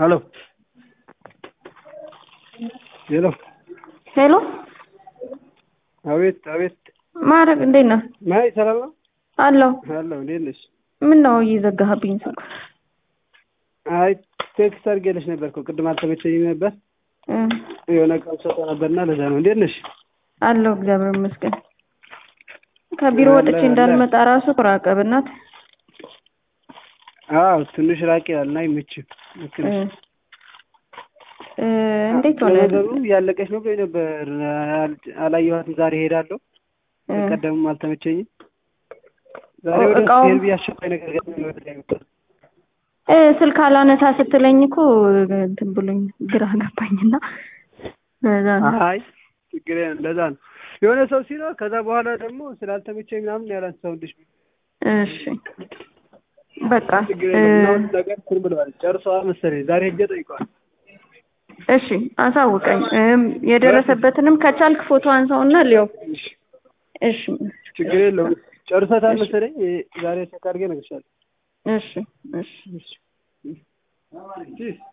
ሄሎ ሄሎ ሄሎ አቤት አቤት ማድረግ እንዴት ነህ? ማይ ሰላም ነው አለሁ። አለሁ እንዴት ነሽ? ምን ነው እየዘጋህብኝ ስልክ? አይ ቴክስት አድርጌልሽ ነበር እኮ ቅድም አልተመቸኝም ነበር እ የሆነ ዕቃ ሰጠው ነበርና ለዛ ነው። እንዴት ነሽ? አለሁ እግዚአብሔር ይመስገን። ከቢሮ ወጥቼ አለ፣ እንዳልመጣ ራሱ ራቀ በእናት አዎ ትንሽ ራቅ ይላል እና አይመችም። ልክ እ ነሽ። እ እንዴት ሆነ? ለነገሩ እያለቀች ነው ብሎኝ ነበር። አል- አላየኋትም። ዛሬ ሄዳለሁ። እ ቀደምም አልተመቸኝም። ዛሬ ወደ እቃው- ሄድ ብዬ አስቸኳይ ነገር ገጥሞኝ ወደ ላይ መጣሁ። እ ስልክ አላነሳ ስትለኝ እኮ እንትን ብሎኝ ግራ ገባኝና ለዛ ነው። አይ ችግር የለም ለዛ ነው የሆነ ሰው ሲኖር ከዛ በኋላ ደግሞ ስላልተመቸኝ ምናምን ያላንሳውልሽ እሺ በቃ ችግር እ የለም ምናምን ነገር እንትን ብለዋል ጨርሰዋል መሰለኝ ዛሬ ሄጄ ጠይቀዋል እሺ አሳውቀኝ። እም የደረሰበትንም ከቻልክ ፎቶ አንሳውና ሊዮ እሺ ችግር የለውም ጨርሰታል መሰለኝ ዛሬ ቼክ አድርጌ እነግርሻለሁ እሺ እሺ እሺ